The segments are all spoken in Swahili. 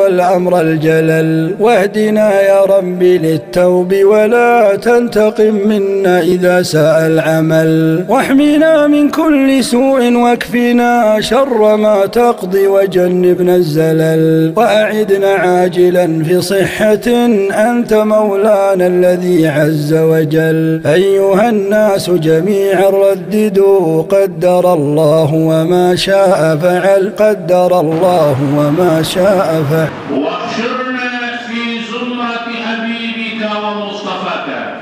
والأمر الجلل واهدنا يا رب للتوب ولا تنتقم منا إذا ساء العمل واحمنا من كل سوء واكفنا شر ما تقضي وجنبنا الزلل وأعدنا عاجلا في صحة أنت مولانا الذي عز وجل أيها الناس جميعا رددوا قدر الله وما شاء فعل قدر الله وما شاء فعل واحشرنا في زمرة حبيبك ومصطفاك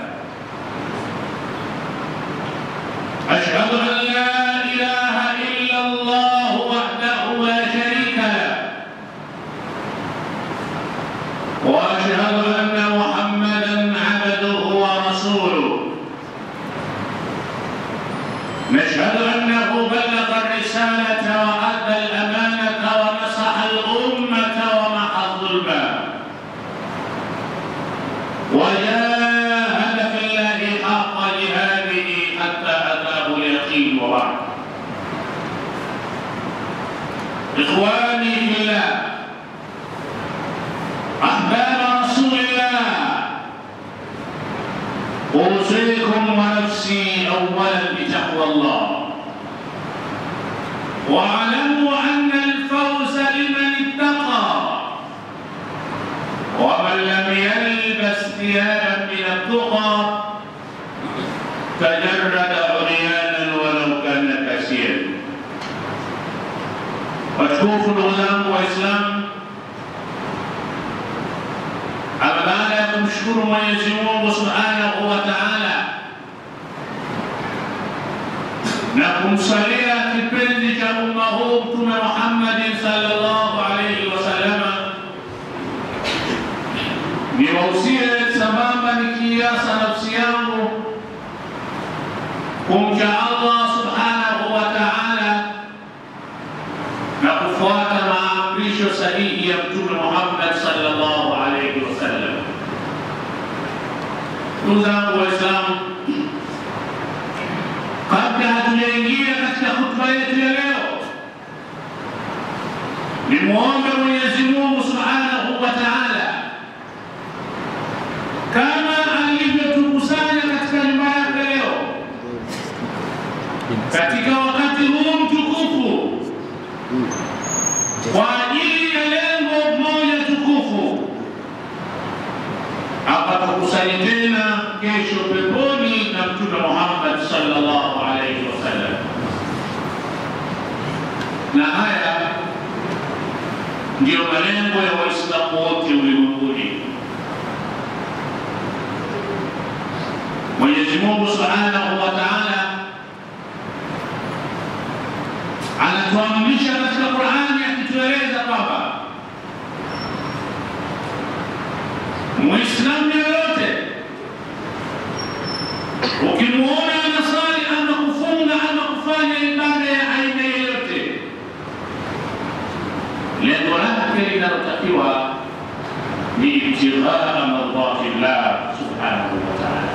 أشهد أن لا إله إلا الله وحده لا شريك له وأشهد أن محمدا عبده ورسوله نشهد أنه بلغ الرسالة وأدى الأمانة ونصح الأمة ومحى الظلم وجاهد في الله حق جهاده حتى أتاه اليقين وبعد إخواني في الله أحباب رسول الله أوصيكم ونفسي أولا بتقوى الله واعلموا أن الفوز لمن اتقى ومن لم يلبس ثيابا من التقى تجرد عريانا ولو كان كثيرا watukufu ndugu zangu waislamu ama baada ya kumshukuru mwenyezi mungu subhanahu wa taala na kumsalia kipenzi cha umma huu mtume muhammadin salllahu alaihi wasallama niwausie sambamba nikiasa nafsi yangu kumcha allah subhanahu wa taala na kufuata maamrisho sahihi ya mtume muhammad salllahu alaihi wasallam ndugu zangu waislamu kabla hatujaingia katika hutuba yetu ya leo nimwombe mwenyezi mungu subhanahu wa taala kama alivyotukusanya katika nyumba yake leo katika wakati huu mtukufu kwa ajili ya lengo moja tukufu akatukusanya tena kesho peponi na mtume muhammad sallallahu alaihi wasallam na haya ndiyo malengo ya waislamu wote ulimwenguni mwenyezi mungu subhanahu wa taala anatuamrisha katika qurani akitueleza kwamba muislamu yoyote ukimwona anasali ama kufunga ama kufanya ibada ya aina yoyote lengo lake linalotakiwa ni ibtighaa mardati llah subhanahu wa taala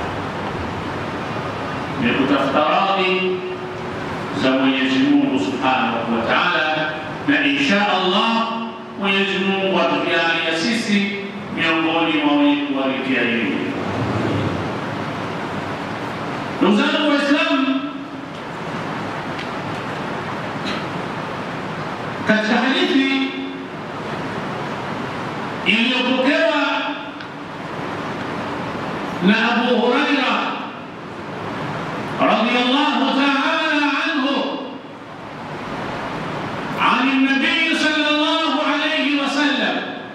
ni kutafuta radhi za mwenyezi mungu subhanahu wa taala na insha allah mwenyezi mungu atujalia sisi miongoni mwa wenye kuwalikia hili ndugu zangu waislamu katika hadithi iliyopokewa na abu huraira radiallahu taala anhu عن النبي صلى الله عليه وسلم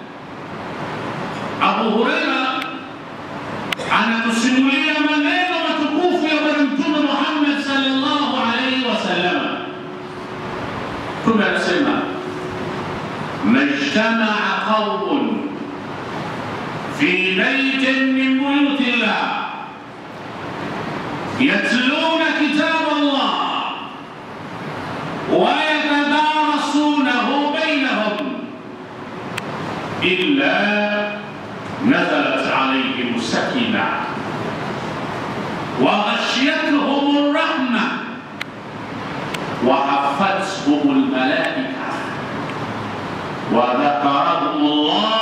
أبو هريرة anatusimulia maneno matukufu ya bwana mtume Muhammad sallallahu alaihi wasallam. Mtume anasema majtamaa qaumun fi baitin min buyuti llah yatluna kitab Allah wa yatadarasunahu bainahum illa نزلت عليهم السكينة وغشيتهم الرحمة وحفتهم الملائكة وذكرهم الله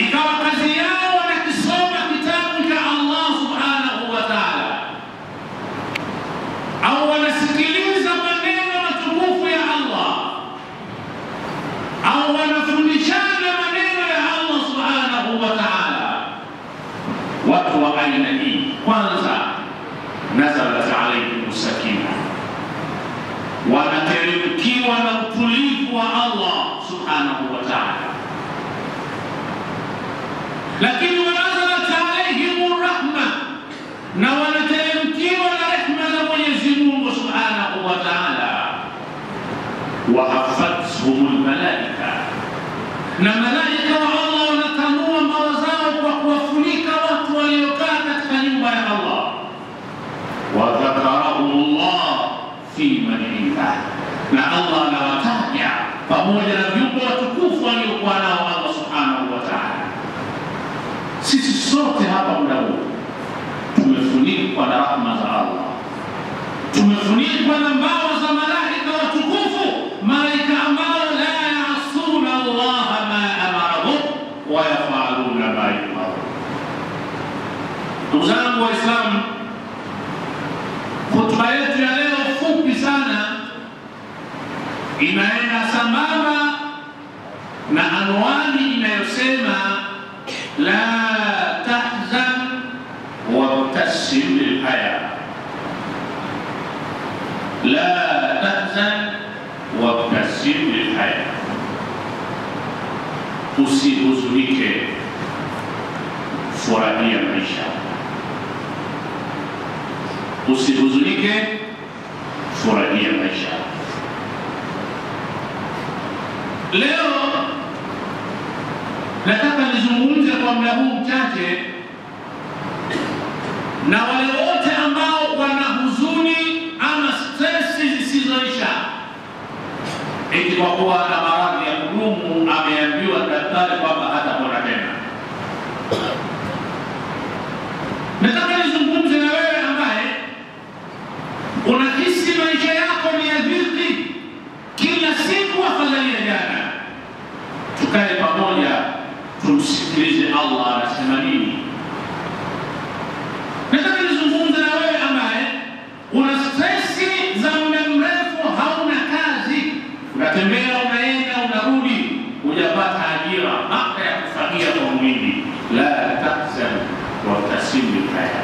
ikawa kazi yao wanakisoma kitabu cha Allah subhanahu wa ta'ala, au wanasikiliza maneno matukufu ya Allah, au wanafundishana maneno ya Allah subhanahu wa ta'ala. Watu wa aina hii, kwanza, nazalat alaihim sakina, wanateremkiwa na utulivu wa Allah subhanahu wa ta'ala lakini wanazalat alaihim rahma, na wanateremkiwa na rehma za Mwenyezi Mungu subhanahu wa taala. Wahafathum lmalaika, na malaika wa Allah wanatanua mbawa zao kwa kuwafunika watu waliokaa katika nyumba ya Allah. Wadhakarahum llah fi man indah, na Allah anawataja pamoja na viumbe watukufu waliokuwa nao Allah subhanahu wa taala. Sisi sote hapa muda huu tumefunikwa na rahma za Allah, tumefunikwa na mbawa za malaika watukufu, malaika ambao la yaasuna Allah ma amarahum wa yafaluna ma yumarun. Ndugu zangu Waislamu, hotuba yetu ya leo fupi sana inaenda sambamba na anwani inayosema la tahzan wabtasim lilhaya, la tahzan wabtasim lilhaya, usihuzunike, furahia maisha. Usihuzunike, furahia maisha. Leo nataka nizungumze kwa muda huu mchache na wale wote ambao wana huzuni ama stresi zisizoisha, eti kwa kuwa na maradhi ya kudumu, ameambiwa daktari kwamba hatapona tena. Nataka nizungumze na wewe ambaye unahisi maisha yako ni ya dhiki kila siku, afadhali ya jana. Tukae pamoja tumsikilize Allah anasema nini. Nataka nizungumze na wewe ambaye una stresi za muda mrefu, hauna kazi, unatembea, unaenda, unarudi, hujapata ajira, hata ya kufagia kwa mwili. La tahzan wabtasim bilhaya.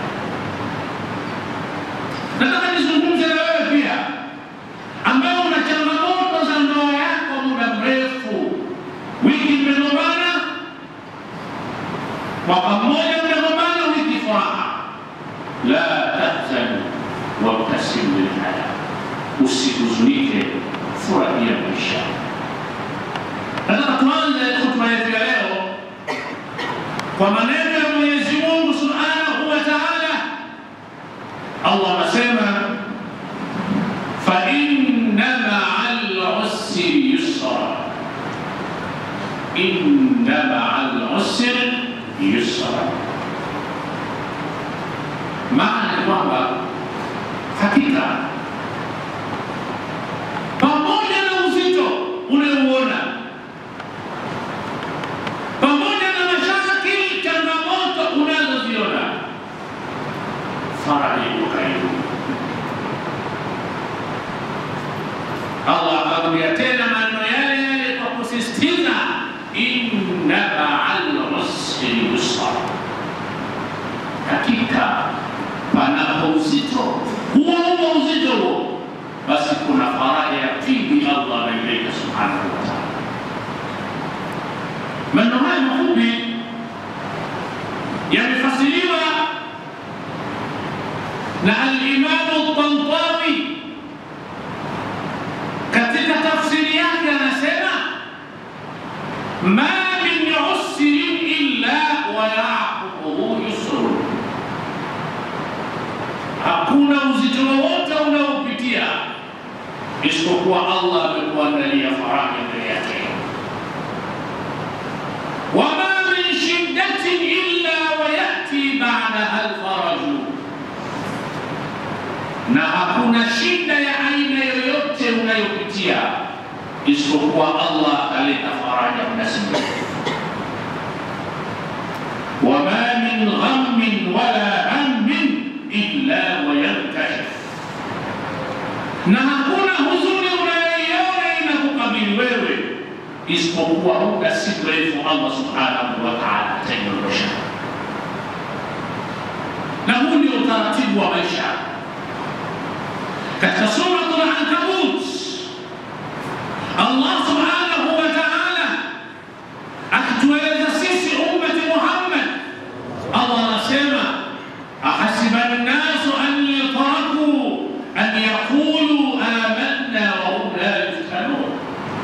Nataka nizungumze na wewe pia ambaye una changamoto za ndoa yako muda mrefu, wiki mmegombana mwaka mmoja mmegombana, wiki furaha. La tahzan wabtasim bilhaya, usihuzunike, furahia maisha. Nataka tuanze hotuba yetu ya leo kwa maneno ya Mwenyezi Mungu subhanahu wa taala. Allah anasema fa inna maa lusri yusra, inna maa lusri yusra. Maana ni kwamba hakika pamoja na uzito unaouona, pamoja na mashakili, changamoto unazoziona, faraja iko karibu. Allah akarudia tena maneno yale yale kwa kusisitiza, inna ma'al usri yusra, hakika panapo uzito huo huo uzito huo, basi kuna faraja ya pili Allah ameiweka subhanahu wa ta'ala. Maneno haya mafupi yamefasiriwa na al-Imamu Tantawi katika tafsiri yake anasema ma min usrin illa wa yaqubuhu yusrun, hakuna uzito wowote unaopitia isipokuwa Allah amekuandalia faraja mbele yake. wama min shiddatin illa wa yati ba'daha alfaraju, na hakuna shida ya aina yoyote unayopitia isipokuwa Allah ataleta faraja muda si mrefu. min ghammin wala hammin illa wayankashif, na hakuna huzuni unayoiona inakukabili wewe isipokuwa muda si mrefu Allah subhanahu wa ta'ala ataiondosha. Na huu ndio utaratibu wa maisha. Katika suratul Ankabut Allah subhanahu wa ta'ala akitueleza sisi ummati Muhammad, Allah anasema ahasiba nnasu an yutraku an yaqulu amanna wa hum la yuftanun.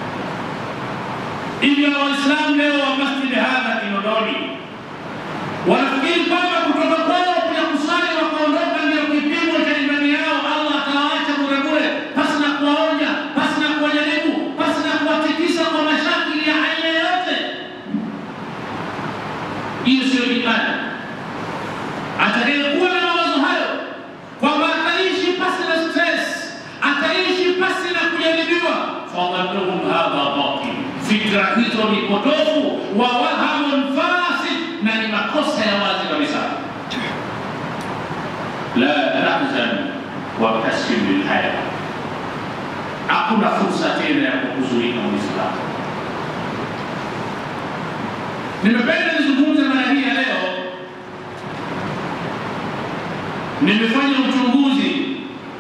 Hivyo Waislamu leo wa masjidi hadha Kinondoni wanafikiri kwamba kutoka kwao kuja kusali wakaondoka ndio kipimo cha imani yao. Allah atawaacha bure bure, pasi na kuwaonya, pasi na kuwajaribu, pasi na kuwatikisa kwa mashakili ya aina yoyote. Hiyo sio imani. Atakayekuwa na mawazo hayo kwamba ataishi pasi na stress, ataishi pasi na kujaribiwa, fadhannuhum hadha batil, fikra hizo ni potofu, wa wahamun fasid, na ni makosa ya wazi kabisa. La tahzan wabtasim bilhaya, hakuna fursa tena ya kuhuzunika Muislamu. Nimependa nizungumze mara hii ya leo nimefanya uchunguzi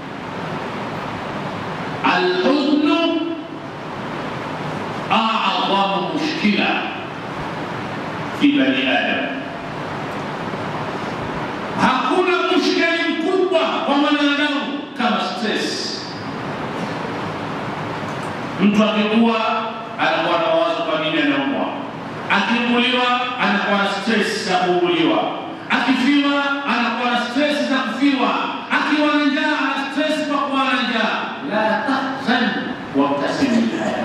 alhuznu a'dhamu mushkila fi bani adam hakuna mushkili mkubwa kwa mwanadamu kama stress mtu akikuwa anakuwa na wazo kwa nini anaumwa akiuguliwa anakuwa na stress za kuuguliwa akifiwa anakuwa na stress za kufiwa, akiwa na njaa ana stress kwa kuwa na njaa. La tahzan wabtasim bilhaya.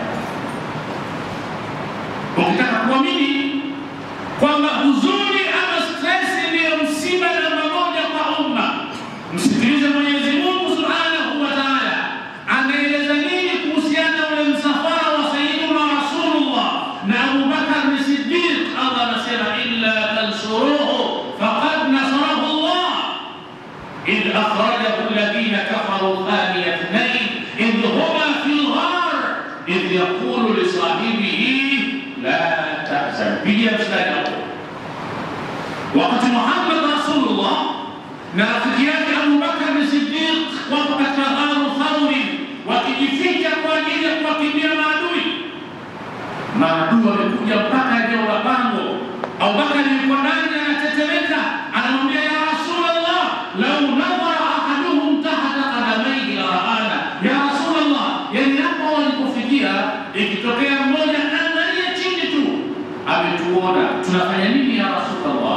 Ukitaka kuamini kwamba huzuni ama stress ndiyo msiba namba moja kwa umma, msikilize Mwenyezi Mungu subhanahu wa taala anaeleza nini kuhusiana na ule msafara wa Sayyidina Rasulullah na Abu Bakar ni Siddiq. Allah anasema illa tansuruhu فقد نصره الله إذ أخرجه الذين كفروا ثاني اثنين إذ هما في الغار إذ يقول لصاحبه لا تحزن بيا مستجاب وقت محمد رسول الله نرفقيات أبو بكر الصديق وقت غار ثور wakijificha kwa ajili ya kuwakimbia maadui. Maadui wamekuja mpaka eneo la pango. Abubakari yuko ndani anatetemeka, anamwambia ya Rasulullah, lau nadhara ahaduhum tahta qadamaihi la raana. Ya Rasulullah, yani hapo walipofikia, ikitokea mmoja angalia chini tu ametuona, tunafanya nini ya Rasulullah?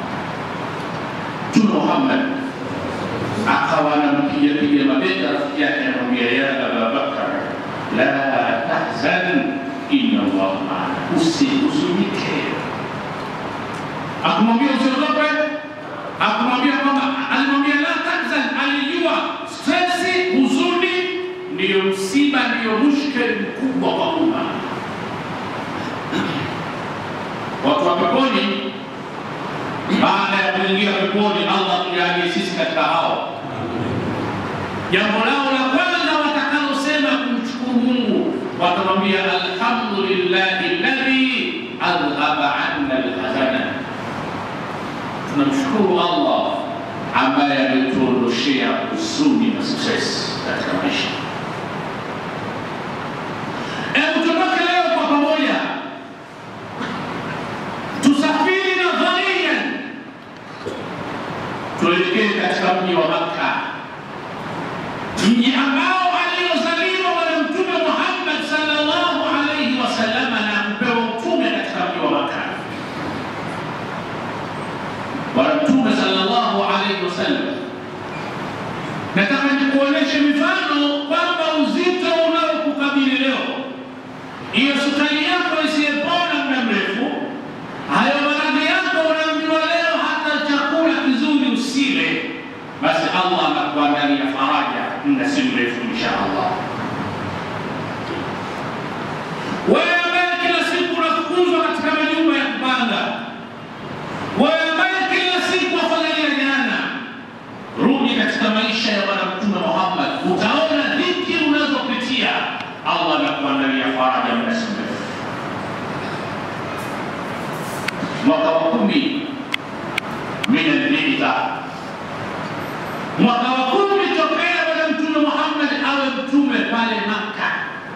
Mtume Muhammad akawa anampiga piga mabega rafiki yake, anamwambia ya Abubakar, la tahzan inna Allah maana, usihuzunike akumwambia usiogope, akumwambia kwamba alimwambia la tahzan, alijua stresi, huzuni ndiyo msiba, ndiyo mushkeli mkubwa kwa umma. Watu wa peponi, baada ya kuingia peponi, Allah tujalie sisi katika hao, jambo lao la kwanza watakalosema kumshukuru Mungu, watamwambia alhamdulillahi alladhi adhhaba anna alhazana tunamshukuru Allah ambaye ametuondoshea huzuni na stress katika maisha. Hebu tutoke leo kwa pamoja, tusafiri na dharian, tuelekee katika mji wa Makka, mji ambao aliozaliwa Bwana Mtume Muhammad sallallahu alaihi wasallam na kupewa utume katika mji wa Makka. Bwana Mtume sallallahu alaihi wasallam, nataka nikuoneshe mifano kwamba uzito unaokukabili leo, hiyo sukari yako isiyepona muda mrefu, hayo maradhi yako unaambiwa leo hata chakula kizuri usile, basi Allah anakuandalia faraja muda si mrefu insha Allah. Wewe ambaye kila siku unafukuzwa katika majumba ya kupanga wewe ambaye kila mwaka wa kumi min albitha, mwaka wa kumi tokea Bwana Mtume Muhammad awe mtume pale Makka.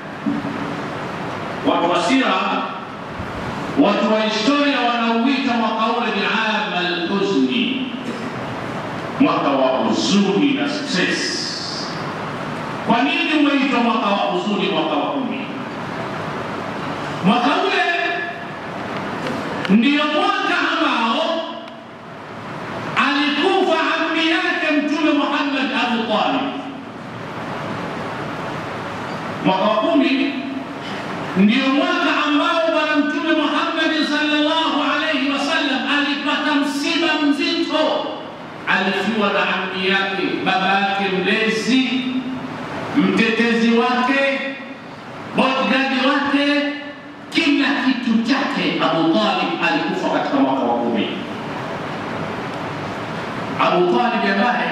Watu wa sira, watu wa historia wanauita mwaka ule ni ama alhuzni, mwaka wa huzuni na stress. Kwa nini umeitwa mwaka wa huzuni, mwaka wa kumi? Mwaka ule ndiyo mwaka ambao alikufa ammi yake Mtume Muhammad Abu Talib. Mwaka wa kumi ndiyo mwaka ambao Bwana Mtume Muhammad sallallahu alaihi wasallam alipata msiba mzito, alifiwa na ammi yake, baba yake mlezi, mtetezi wake, bodyguard wake, kila kitu chake. Abu Talib alikufa katika mwaka wa kumi. Abu Talib ambaye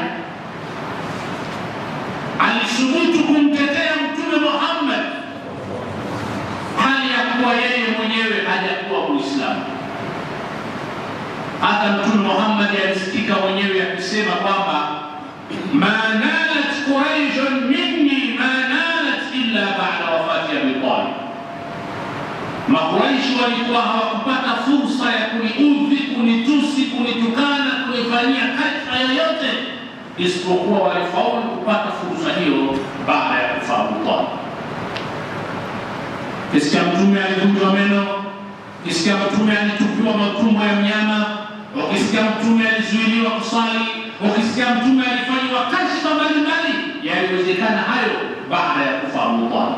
alisubutu kumtetea Mtume Muhammad hali ya kuwa yeye mwenyewe hajakuwa Muislamu. Hata Mtume Muhammad alisikika mwenyewe akisema kwamba ma nalat quraishun minni ma nalat illa ba'da wafati Abi Talib, Makuraishi walikuwa hawakupata fursa ya kuniudhi, kunitusi, kunitukana, kunifanyia kashfa yoyote isipokuwa walifaulu kupata fursa hiyo baada ya kufa Abu Talib. Kisikia mtume alivunjwa meno, kisikia mtume alitupiwa matumbo ya mnyama, ukisikia mtume alizuiliwa kusali, ukisikia mtume alifanyiwa kashfa mbalimbali, yaliwezekana hayo baada ya kufa Abu Talib.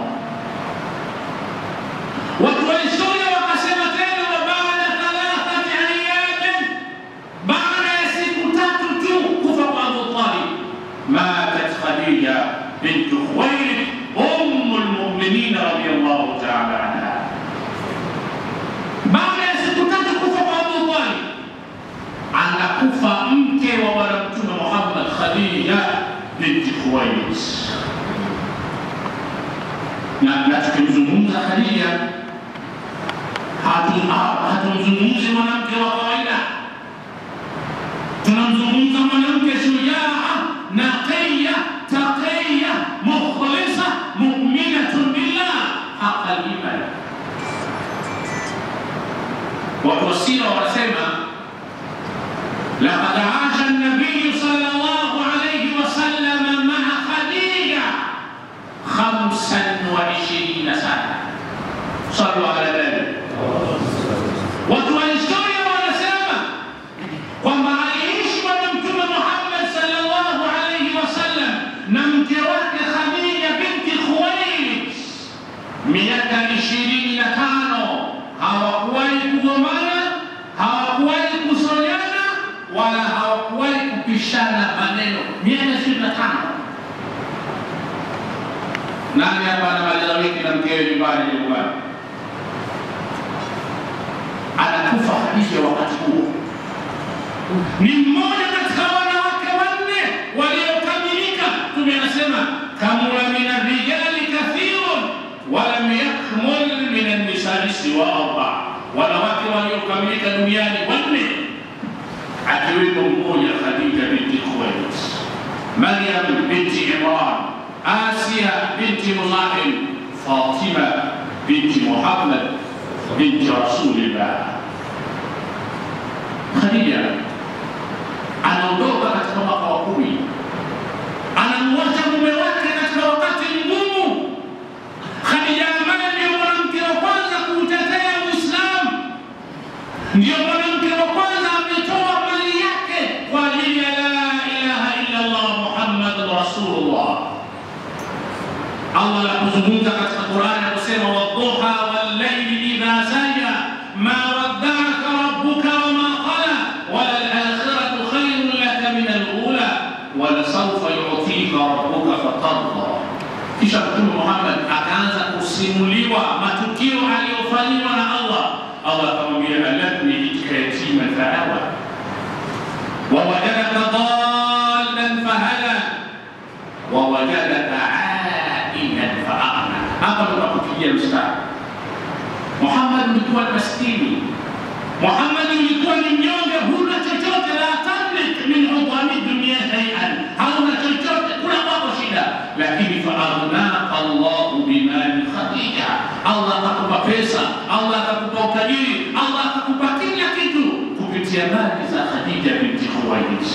Watu wa historia wakasema tena, wa baada thalathati ayamin, baada ya siku tatu tu kufa kwa Abu Talib, matat Khadija bintu Khuwailid ummu lmuminin radiyallahu taala anha. Baada ya siku tatu kufa kwa Abu Talib, anakufa mke wa Bwana Mtume Muhammad, Khadija binti Khuwailid. Na na tukimzungumza Khadija hatu- ha- hatumzungumzi mwanamke wa kawaida, tunamzungumza mwanamke shujaa, naqiya, taqiya, mukhlisa, mu'minatun billah haqa al-iman. Watu wa sira wanasema laqad asha an-nabiy sallallahu alayhi wasallam ma'a Khadija khamsan wa ishirina sana. Sallu ala nabi. Watu wa historia wanasema kwamba aliishi Bwana Mtume Muhammad sallallahu alayhi wasallam na mke wake Khadija binti Khuwailid miaka ishirini na tano. Hawakuwahi kugombana, hawakuwahi kusonyana, wala hawakuwahi kupishana maneno. Miaka ishirini na tano. Nani hapa anamaliza wiki na mkewe nyumbani nyumbani? anakufa Khadija wakati huo. Ni mmoja katika wanawake wanne waliokamilika. Mtume anasema kamula min arrijali kathirun walam yakmul min annisai siwa arba, wanawake waliokamilika duniani wanne, akiwemo mmoja Khadija binti Khuwailid, Maryam binti Imran, Asia binti Muzahim, Fatima binti Muhammad binti Rasulillah. Khadija anaondoka katika mwaka wa kumi, anamwacha mume wake katika wakati mgumu. Khadija ambaye ndio mwanamke wa kwanza kuutetea Uislamu, ndio mwanamke wa kwanza ametoa mali yake kwa ajili ya la ilaha illa Allah Muhammadun Rasulullah. Allah anapozungumza katika Qur'ani akusema wadduha wallayli idha saja ma wadda'aka rabbuka wama qala wala al-akhiratu khayrun laka min al-ula wala sawfa yu'tika rabbuka fatarda. Kisha Mtume Muhammad akaanza kusimuliwa matukio aliyofanyiwa na Allah. Allah akamwambia alam yajidka yatiman fa'awa wa wajadaka dallan fahada wa wajadaka ailan faagna. Hapa ndo nakupigia mstari. Muhammad ulikuwa ni maskini, Muhammad ulikuwa ni mnyonge, huna chochote, la tamlik min hutami dunia shay'an, hauna chochote, kuna kwako shida, lakini faaghnaka Allahu bimali Khadija, Allah akakupa pesa, Allah akakupa utajiri, Allah akakupa kila kitu kupitia mali za Khadija binti Khuwailid.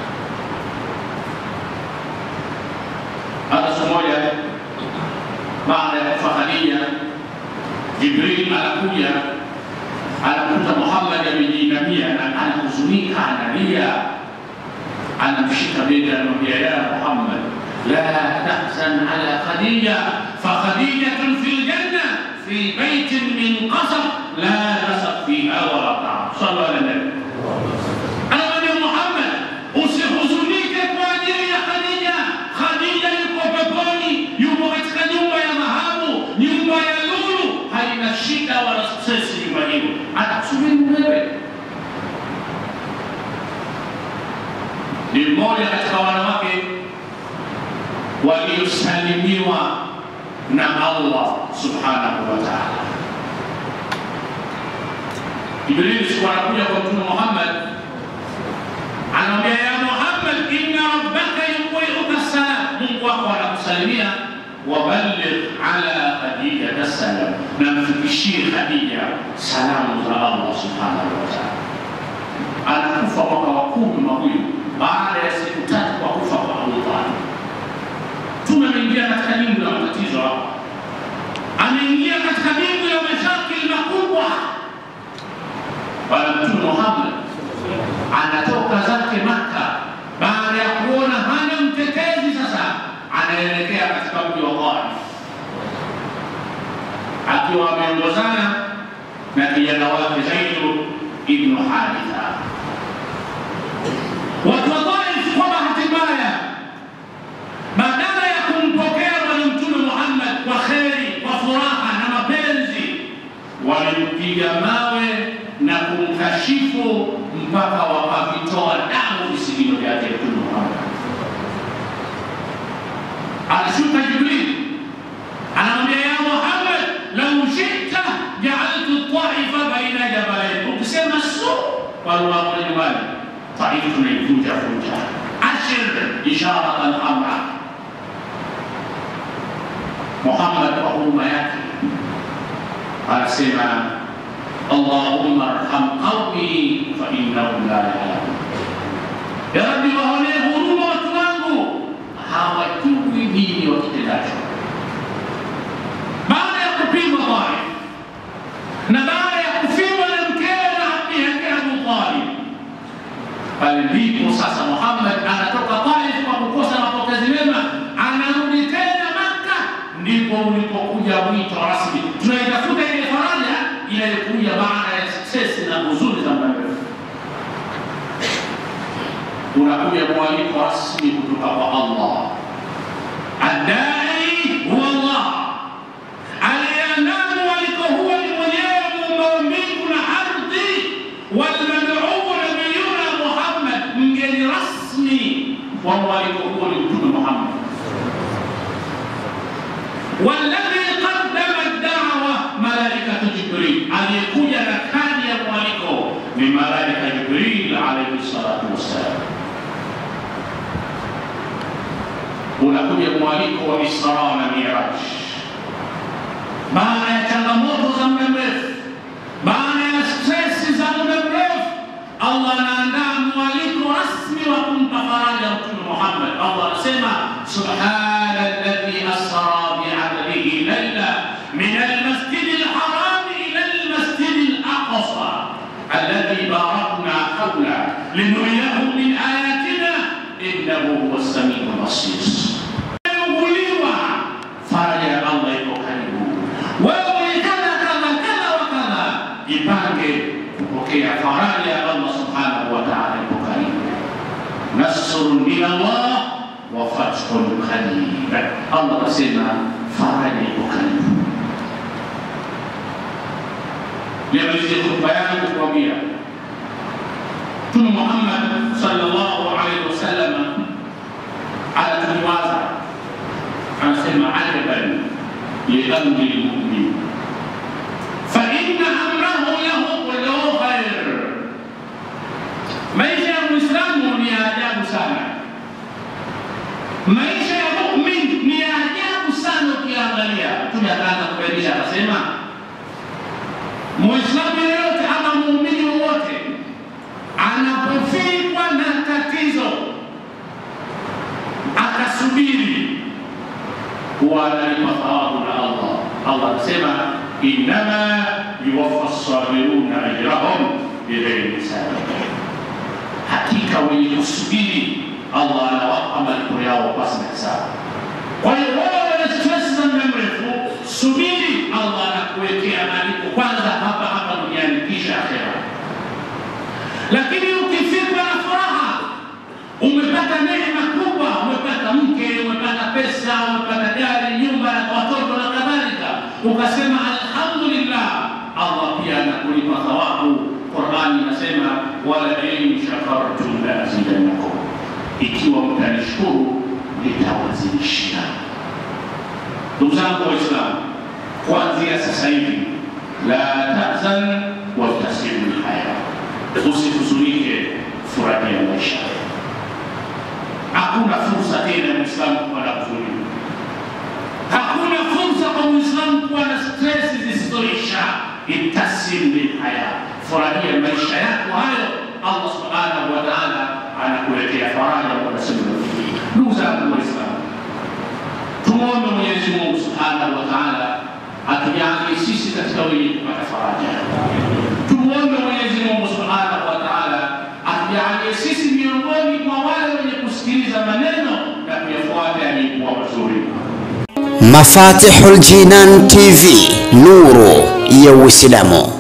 Hata siku moja baada ya kufa Khadija, Jibril anakuja anakuta Muhammad amejiinamia na anahuzunika, analia, anamshika bega, anamwambia ya Muhammad, la tahzan ala Khadija fakhadijatun fi ljanna fi baitin min qasab la nasab fiha wala taam. Sallu ala nabi. Anamwambia Muhammad, usihuzunike kwa ajili ya Khadija. Khadija yuko peponi, yuko katika nyumba ya dhahabu, nyumba ya lulu, haina shida wala stresi nyumba hiyo, atakusubiri wewe. Ni mmoja katika wanawake waliosalimiwa na Allah subhanahu wa ta'ala. Jibril siku anakuja kwa Mtume Muhammad anamwambia ya Muhammad, inna rabbaka yuqiuka salam, Mungu wako anakusalimia. Waballigh ala Khadija salam, na mfikishie Khadija salamu za Allah subhanahu wa ta'ala. Anakufa mwaka wa kumi na huyu baada ya siku tatu kwa kufa kwa Abu Talib. Mtume ameingia katika nyingi la matatizo hapa, ameingia katika nyingi ya mashakili makubwa. Bwana Mtume Muhammad anatoka zake Maka baada ya kuona hana mtetezi, sasa anaelekea katika mji wa Taif akiwa ameongozana na kijana wake Zaidu ibnu Haritha. Watu wa Taif kwa bahati mbaya, badala ya kumpokea Bwana Mtume Muhammad kwa kheri, kwa furaha na mapenzi, walimpiga mawe na kumkashifu mpaka wakavitoa damu visigino vyake Mtume Muhammad. Alishuka Jibril anamwambia, ya Muhammad, lau shita jaaltu taifa baina jabalain, ukisema su kwa lugha moja nyumbani, Taifa tunaivunja vunja. Ashir isharatan amra. Muhammad kwa huruma yake anasema Allahumma arham qaumi fa innahum la ya'lamun, ya Rabbi, waonee huruma watu wangu, hawajui nini wakitendacho. Baada ya kupigwa Taif na baada ya kufiwa na mkewe na ammi yake Abu Talib, pale ndipo sasa Muhammad anatoka Taif kwa kukosa mapokezi mema, anarudi tena Makka, ndipo ulipokuja wito rasmi. Tunaitafuta ile faraja inayokuja baada ya success na huzuni za muda mrefu. Unakuja mwaliko rasmi kutoka kwa Allah. Adai huwa Allah, aliyeandaa mwaliko huo ni mwenyewe muumba wa mbingu na ardhi. Walmaduu nabiyuna Muhammad, mgeni rasmi wa mwaliko huo ni Mtume Muhammad walladhi qaddama ad-da'wa malaikatu Jibril, aliyekuja na kadi ya mwaliko ni malaika Jibril alayhi salatu wassalam. Unakuja mwaliko wa Isra na Miraj baada ya changamoto za muda mrefu, baada ya stresi za muda mrefu, Allah anaandaa mwaliko rasmi wa kumpa faraja Mtume Muhammad. Allah anasema subhana alladhi asra bi'abdihi layla min almasjidi alharami ila almasjidi alaqsa alladhi barakna hawla linuriyahu min ayatina innahu huwa as-sami'ul basir. Uguliwa faraja ya Allah iko karibu. Wewe ni kadha kadha kadha wa kadha, jipange kupokea faraja ya Allah subhanahu wa ta'ala iko karibu. Nasrun min Allah wa fathun qarib. Allah anasema faraja iko karibu. Nimalizie khutba yangu kuambia Mtume Muhammad sallallahu alaihi wasallam anatuliwaza, anasema ajaban liamri lmumin fa inna amrahu lahu kulluhu khair, Maisha ya Muislamu ni ya ajabu sana. Maisha ya mumin ni ya ajabu sana ukiangalia. Mtume akaanza kubainisha akasema, Muislamu yeyote ama muumini wowote anapofikwa na tatizo akasubiri, huwa analipa thawabu na Allah. Allah anasema innama yuwaffa sabiruna ajrahum bighairi hisab, hakika wenye kusubiri Allah anawapa malipo yao pasi na hisabu. Kwa hiyo wewe wenye stress za muda mrefu, subiri, Allah anakuwekea malipo kwanza hapa hapa duniani, kisha akhera. Lakini ukifikwa na furaha, umepata neema kubwa, umepata mke, umepata pesa, umepata gari, nyumba na watoto na kadhalika, ukasema alhamdulillah, Allah pia anakulipa thawabu. Qurani inasema wala in shakartum la azidannakum, ikiwa mtanishukuru nitawazidishia. Ndugu zangu Waislamu, kuanzia sasa hivi, la tahzan wabtasimu lhaya, usihuzunike, furahia maisha. Hakuna fursa tena Muislamu kuwa na huzuni, hakuna fursa kwa Muislamu kuwa na stresi zisizoisha. Ibtasim lilhaya, furahia maisha yako hayo. Allah subhanahu wa taala anakuletea faraja kwa nasema. Ndugu zangu Waislamu, tumwombe Mwenyezi Mungu subhanahu wa taala atujalie sisi katika wenye kupata faraja. Tumwombe Mwenyezi Mungu subhanahu wa taala atujalie sisi miongoni mwa wale wenye kusikiliza maneno na kuyafuata yaliyokuwa mazuri. Mafatihul Jinan TV, nuru ya Uislamu.